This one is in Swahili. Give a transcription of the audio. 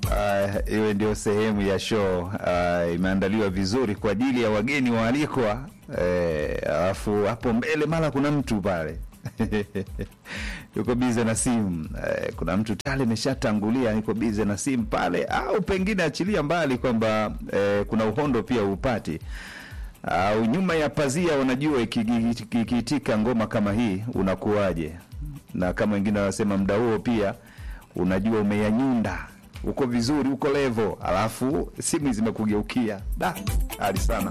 Uh, iwe ndio sehemu ya show uh, imeandaliwa vizuri kwa ajili ya wageni waalikwa. Alafu eh, hapo mbele mara kuna mtu pale yuko bize na simu eh, kuna mtu tayari ameshatangulia yuko bize na simu pale, au pengine achilia mbali kwamba eh, kuna uhondo pia upati au nyuma ya pazia, unajua ikiitika ngoma kama hii unakuwaje, na kama wengine wanasema muda huo pia unajua umeyanyunda uko vizuri, uko levo, alafu simu zimekugeukia da hali sana.